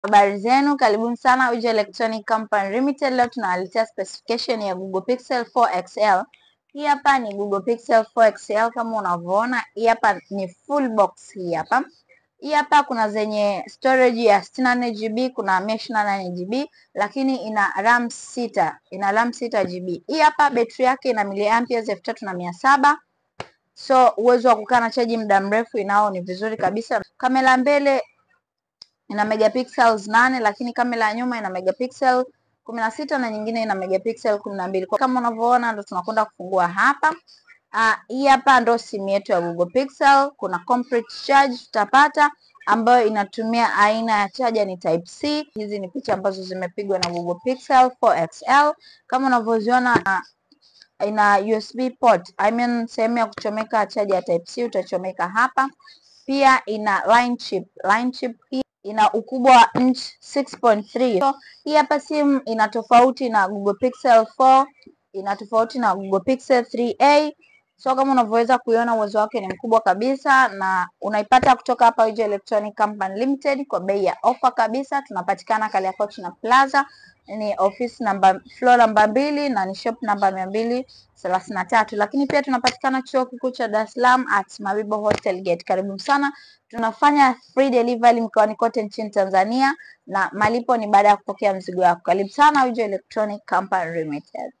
Habari zenu, karibuni sana Uja Electronic Company Limited. Leo tunawaletea specification ya Google Pixel 4 XL. Hii hapa ni Google Pixel 4 XL kama unavyoona. Hii hapa ni full box hii hapa. Hii hapa kuna zenye storage ya 64 GB, kuna 128 GB, lakini ina RAM 6, ina RAM 6 GB. Hii hapa betri yake ina miliamperes elfu tatu na mia saba. So uwezo wa kukaa na chaji muda mrefu inao ni vizuri kabisa. Kamera mbele ina megapixels nane lakini kamera ya nyuma ina megapixel kumi na sita na nyingine ina megapixel kumi na mbili. Kama unavyoona ndo tunakwenda kufungua hapa. Uh, hii hapa ndo simu yetu ya Google Pixel. Kuna complete charge tutapata ambayo inatumia aina ya chaja ni type C. Hizi ni picha ambazo zimepigwa na Google Pixel 4 XL kama unavyoziona uh, ina USB port. I mean sehemu ya kuchomeka chaja ya type C utachomeka hapa. Pia ina line chip. Line chip hii ina ukubwa wa inch 6.3. So, hii hapa simu ina tofauti na Google Pixel 4, ina tofauti na Google Pixel 3a. So kama unavyoweza kuiona uwezo wake ni mkubwa kabisa, na unaipata kutoka hapa Uja Electronic Company Limited kwa bei ya ofa kabisa. Tunapatikana Kariakoo na Plaza, ni office namba floor namba mbili na ni shop namba mia mbili thelathini na tatu, lakini pia tunapatikana chuo kikuu cha Dar es Salaam at Mabibo Hostel Gate. Karibu sana. Tunafanya free delivery mkoani kote nchini Tanzania na malipo ni baada ya kupokea mzigo wako. Karibu sana Uja Electronic Company Limited.